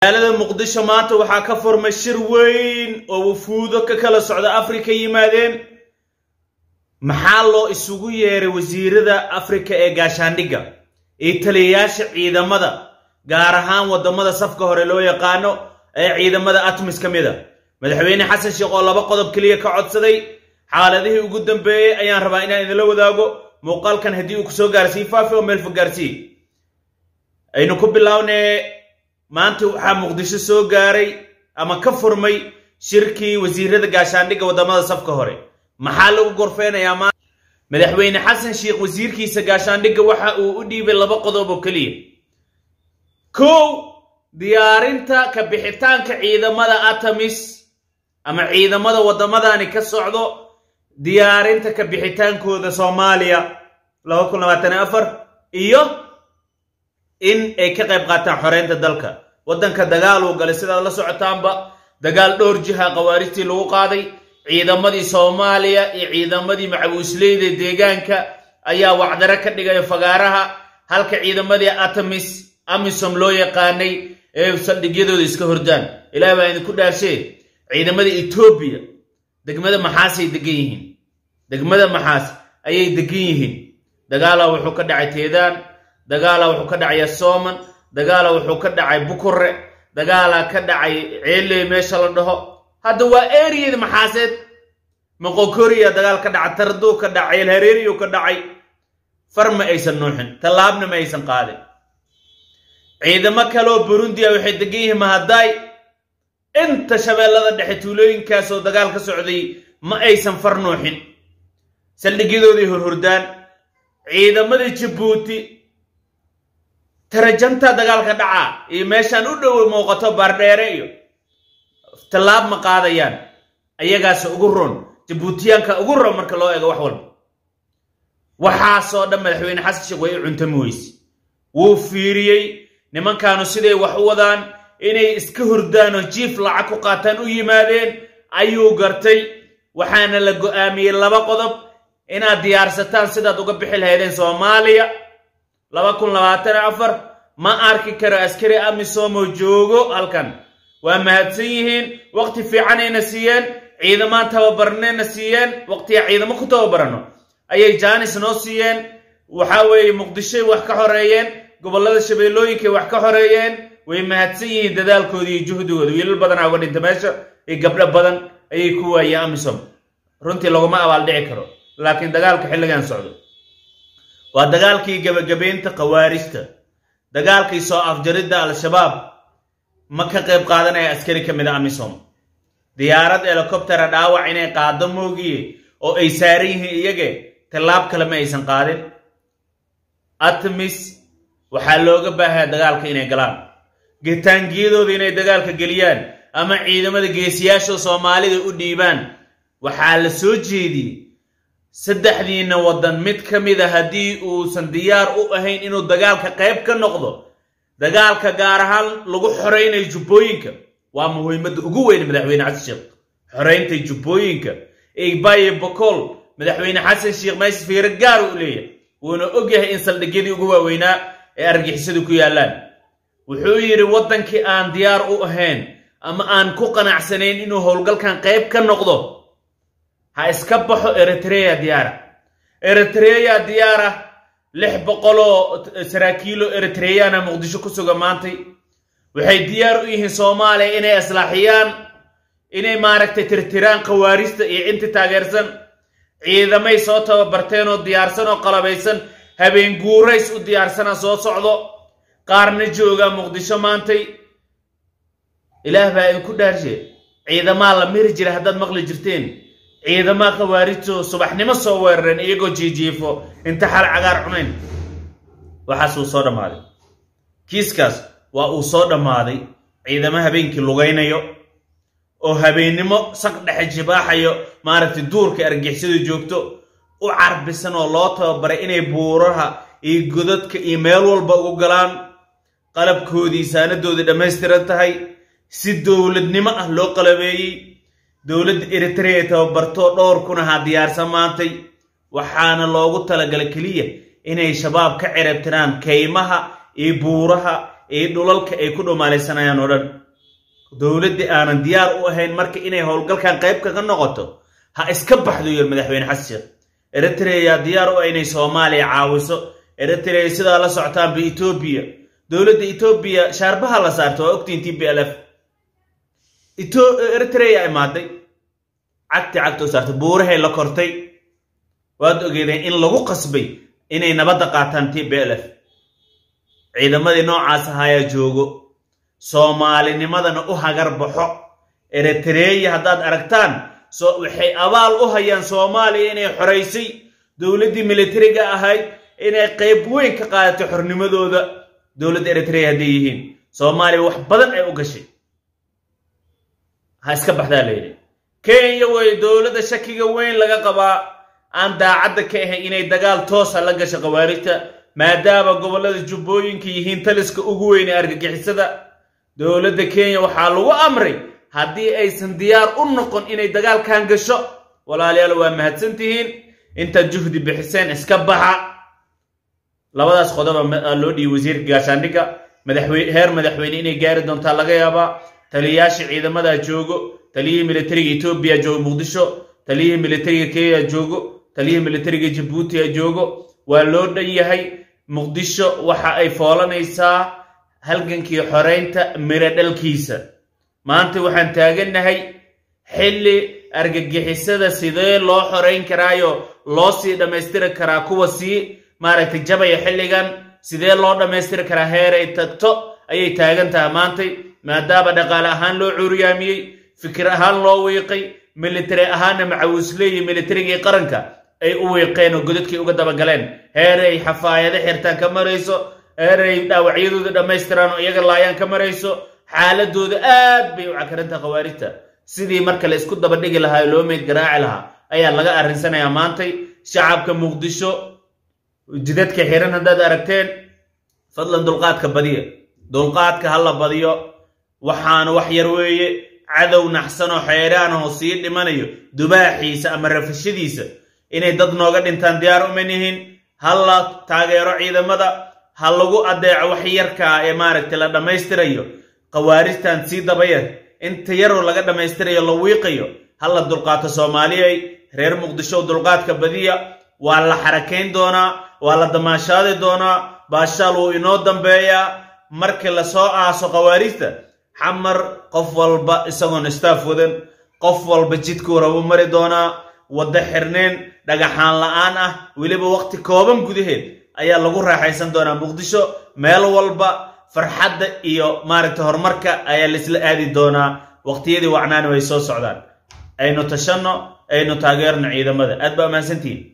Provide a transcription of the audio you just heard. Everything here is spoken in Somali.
magaalada muqdisho maanta waxaa ka furmay shir weyn oo wufuudo ka kala socda afrika yimaadeen maxaa loo isugu yeeray wasiirada afrika ee gaashaandhigga iyo taliyayaasha ciidamada gaar ahaan waddamada safka hore loo yaqaano ee ciidamada atmis ka mid a madaxweyne xasan sheekh oo laba qodob keliya ka codsaday xaaladihii ugu dambeeyey ayaan rabaa inaan idinla wadaago muuqaalkan haddii uu kusoo gaarsiiy faafi oo meel fog gaarsiiy aynu ku bilownee maanta waxaa muqdisho soo gaaray ama ka furmay shirkii wasiirada gaashaandhigga waddamada safka hore maxaa lagu gorfeynayaa maanta madaxweyne xasan sheekh wasiirkiisa gaashaandhigga waxa uu u dhiibay laba qodob oo keliya kow diyaarinta ka bixitaanka ciidamada atamis ama ciidamada waddamadani ka socdo diyaarinta ka bixitaankooda soomaaliya laba kun labaatan afar iyo in ay ka qayb qaataan xoreynta dalka waddanka dagaal uu galay sidaad la socotaanba dagaal dhowr jiha khawaarijtii lagu qaaday ciidamadii soomaaliya iyo ciidamadii macabuusleyda deegaanka ayaa wacdaro ka dhigaya fagaaraha halka ciidamadii atamis amisom loo yaqaanay ee saldhigyadooda iska hordaan ilaah baa idinku dhaashee ciidamada etoobiya degmada maxaasay degan yihiin degmada maxaas ayay degan yihiin dagaalaa wuxuu ka dhacay teedaan dagaalaa wuxuu ka dhacay yasooman dagaalaa wuxuu ka dhacay bukure dagaalaa ka dhacay ceeley meesha la dhaho hadda waa eriyada maxaaseed moqokoriya dagaal ka dhacay tarduu ka dhacay elhareeriyu ka dhacay far ma aysan nuuxin tallaabna ma aysan qaadin ciidamo kaleoo burundiya waxay degan yihiin mahadaay inta shabeellada dhexe tuulooyinkaasoo dagaal ka socday ma aysan far nuuxin saldhigyadoodii horhordaan ciidamadii jabuuti tarajanta dagaalka dhacaa iyo meeshaan u dhowo muuqato baardheere iyo tallaab ma qaadayaan ayagaas ugu ron jabuutiyaanka ugu ron marka loo eego wax walba waxaasoo dhan madaxweyne xasan sheekh way u cuntami weyse wuu fiiriyey nimankaanu siday wax u wadaan inay iska hurdaan oo jiif lacag ku qaataan u yimaadeen ayuu gartay waxaana la go'aamiyey laba qodob inaad diyaarsataan sidaad uga bixi lahaydeen soomaaliya laba kun labaatan afar ma arki karo askari amisomoo joogo halkan waa mahadsan yihiin waqti fiicanayna siiyeen ciidamaan tababarnayna siiyeen waqtiga ciidamo ku tababarano ayay jaanis noo siiyeen waxa weeye muqdishoy wax ka xoreeyeen gobollada shabeellooyinkay wax ka xoreeyeen way mahadsan yihiin dadaalkooda iyo juhdigooda wiilal badanaa uga dhinta meesha iyo gabdho badan ayay ku waayeen amisom runtii laguma abaaldhici karo laakiin dagaalka xilligan socdo waa dagaalkii gebagabeynta khawaarijta dagaalkii soo afjaridda al-shabaab ma ka qayb qaadanaya askari ka mid a amisom diyaarad helikobtera dhaawac inay qaado moogiye oo ay saaran yihiin iyage tallaab kale ma aysan qaadin atmis waxaa looga baahaya dagaalka inay galaan gitaangiyadooda inay dagaalka geliyaan ama ciidamada geesiyaasha soomaalida u dhiibaan waxaa la soo jeediyey saddexdiina waddan mid ka mid a haddii uusan diyaar u ahayn inuu dagaalka qayb ka noqdo dagaalka gaar ahaan lagu xoraynayo jubbooyinka waa muhiimadda ugu weyn madaxweyne xasan sheekh xoraynta jubbooyinka ebaye bokool madaxweyne xasan sheekh meesha fiiro gaar u leeyahay wuuna og yahay in saldhigyadii ugu waaweynaa ee argixisadu ku yaallaan wuxuu yidhi waddankii aan diyaar u ahayn ama aan ku qanacsanayn inuu howlgalkan qayb ka noqdo ha iska baxo eritreya diyaara eritreya diyaara lix boqoloo saraakiilo eritreyana muqdisho ku suga maantay waxay diyaar u yihiin soomaaliya inay islaaxiyaan inay maaragtay tirtiraan khawaarijta iyo inti taageersan ciidamay soo tababarteen oo diyaarsan oo qalabaysan habeen guurays u diyaarsana soo socdo qaarna jooga muqdisho maantay ilaah baa idinku dhaarshe ciidamaa la miri jira haddaad maqli jirteen ciidamaa khawaarijto subaxnimo soo weerareen iyagoo jiijiifo inta xal cagaar cunayn waxaas uu soo dhammaaday kiiskaas waa uu soo dhammaaday ciidamo habeenkii lugaynayo oo habeennimo saq dhexe jibaaxayo maaragtay duurka argixisadu joogto u carbisan oo loo tababaray inay buuraha iyo godadka iyo meel walba ugu galaan qalabkoodii saanadoodii dhammaystiran tahay si dowladnimo ah loo qalabeeyey dowladda eritrea tababarto dhowr kun ahaa diyaarsan maantay waxaana loogu talagalay keliya inay shabaab ka cirabtiraan kaymaha iyo buuraha iyo dhulalka ay ku dhumaalaysanayaan oo dhan dowladdii aanan diyaar u ahayn marka inay howlgalkan qayb kaga noqoto ha iska baxdo yir madaxweyne xasan sheekh eritrea diyaar u ah inay soomaaliya caawiso eritrea sidaa la socotaanba etoobiya dowladda etoobiya shaarbaha la saarta waa ogtiin t b l f eritrea imaaday cagti cagta u saartay buurahay la kortay waad ogeedeen in lagu qasbay inay nabadda qaataan t b l f ciidamadii noocaas ahaayaa joogo soomaalinimadana u hagar baxo eritreya haddaad aragtaan waxay abaal u hayaan soomaaliya inay xoraysay dowladdii militariga ahayd inay qayb weyn ka qaadatay xornimadooda dowladda eritrea hadday yihiin soomaaliya wax badan ay u gashay ha iska baxdaa layidhi kenya way dowladda shakiga weyn laga qabaa aan daacadda ka ahay inay dagaal toosa la gasho khawaarijta maadaama gobollada jubbooyinka yihiin taliska ugu weyn ee argagixisada dowladda kenya waxaa lagu amray haddii aysan diyaar u noqon inay dagaalkan gasho walaalayaal waa mahadsantihiin intaad juhdi bixiseen iska baxa labadaas qodoba loo dhiibay wasiirka gaashaandhigga madaxweyne heer madaxweyne inay gaari doontaa laga yaabaa taliyayaasha ciidamadaa joogo taliyihii militariga etoobiya joogo muqdisho taliyihii militariga kenya joogo taliyihii militariga jabuutiya joogo waa loo dhan yahay muqdisho waxa ay foolanaysaa halgankii xoraynta miro dhalkiisa maanta waxaan taagannahay xilli argagixisada sidee loo xorayn karaayo loo sii dhammaystiri karaa kuwa sii maaragtay jabaya xilligan sidee loo dhammaystiri karaa heeray tagto ayay taagan tahay maantay maadaama dhaqaale ahaan loo cuuriyaamiyey fikir ahaan loo wiiqay militari ahaanna macawisleeyi militarigii qaranka ay u wiiqeen oo godadkii uga dabagaleen heeray xafaayado xirtaan ka marayso heeray dhaawacyadooda dhammaystiraan oo iyaga laayaan ka marayso xaaladooda aad bay u cakarinta khawaarijta sidii marka la isku daba dhigi lahaa loo meyd garaaci lahaa ayaa laga arrinsanayaa maantay shacabka muqdisho jidadka xiran haddaad aragteen fadlan dulqaadka badiya dulqaadka ha la badiyo waxaana wax yar weeye cadow naxsanoo xeeraanoo sii dhimanayo dubaaxiisa ama rafashadiisa inay dad nooga dhintaan diyaar uma nihin ha la taageero ciidamada ha lagu addeeco wax yarkaa ee maaragtay la dhammaystirayo khawaarijtan sii dabayar inta yaroo laga dhammaystirayo la wiiqayo ha la dulqaato soomaaliyay reer muqdisho dulqaadka badiya waa la xarakayn doonaa waa la damaashaadi doonaa baashaal wuu inoo dambeeyaa markii lasoo aaso khawaarijta xamar qof walba isagoon istaaf wadan qof walba jidkuu rabu mari doonaa waddo xirneen dhagaxaan la'aan ah weliba waqti kooban gudaheed ayaa lagu raaxaysan doonaa muqdisho meel walba farxadda iyo maaragtay horumarka ayaa laisla aadi doonaa waqtiyadii wacnaani way soo socdaan aynu tashanno aynu taageerno ciidamada aad baa ammaansantihiin